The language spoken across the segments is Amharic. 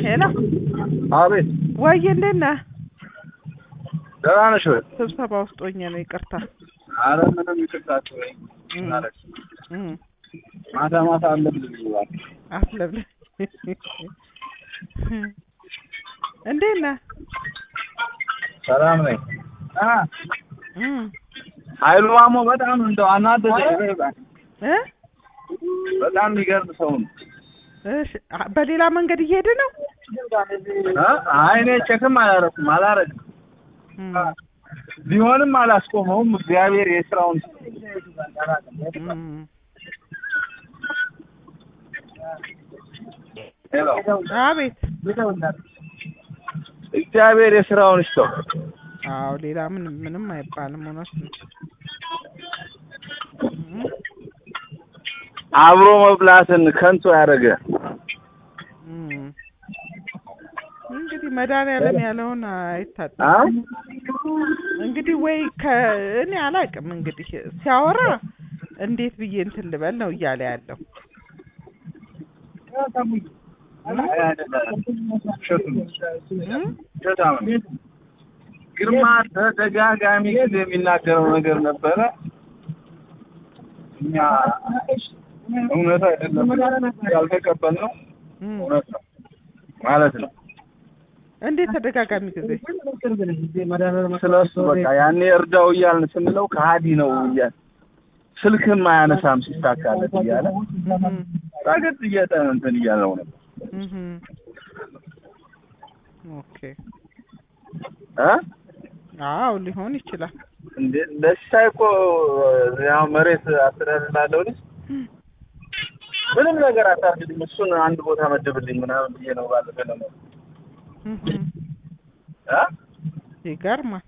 ሄሎ አቤት ወይዬ እንዴት ነህ? ደህና ነሽ ወይ? ስብሰባ ውስጥ ሆኜ ነው ይቅርታ። አረ ምንም ይቅርታ አትበይኝ። እም፣ ማለት እም፣ ማታ ማታ አለብኝ ይባል አትለብልኝ። እንዴት ነህ? ሰላም ነኝ። አ እም፣ ኃይሉ ማሞ በጣም እንደው አናደደኝ። እ በጣም የሚገርም ሰው ነው። እሺ፣ አ- በሌላ መንገድ እየሄደ ነው? አ አይ እኔ ቼክም አላረኩም አላረግም እም፣ ቢሆንም አላስቆመውም። እግዚአብሔር የስራውን እም፣ ሄሎ አቤት። እግዚአብሔር የስራውን ይስጠው። አዎ ሌላ ምንም ምንም አይባልም። እውነት ነው። እም፣ አብሮ መብላትን ከንቱ ያደረገ እም። እንግዲህ መድኃኒዓለም ያለውን አይታጠም። አ እንግዲህ ወይ ከእኔ አላውቅም። እንግዲህ ሲያወራ እንዴት ብዬ እንትን ልበል ነው እያለ ያለው። እም? በጣም ግርማ ተደጋጋሚ ጊዜ የሚናገረው ነገር ነበረ። እኛ እውነት አይደለም ያልተቀበልነው እም። እውነት ነው ማለት ነው። እንዴት ተደጋጋሚ ጊዜ ስለ እሱ በቃ ያኔ እርዳው እያልን ስንለው ከሀዲ ነው እያለ ስልክም አያነሳም ሲሳካለት እያለ እም፣ ረገጥ እየጠ እንትን እያለው ነበር እም። ኦኬ እ አዎ ሊሆን ይችላል። እንዴ ለሲሳይ እኮ ያው መሬት አስተዳደር ላለው ልጅ ምንም ነገር አታርግልኝ፣ እሱን አንድ ቦታ መድብልኝ ምናምን ብዬ ነው ባለፈ ነው እም፣ እ ይገርማል።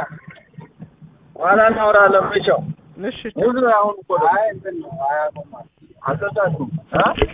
ኋላ እናወራለን። ብቻው እሺ ሙዝ አሁን እኮ አይ እንትን ነው አያቆም አልጠጣችሁም እ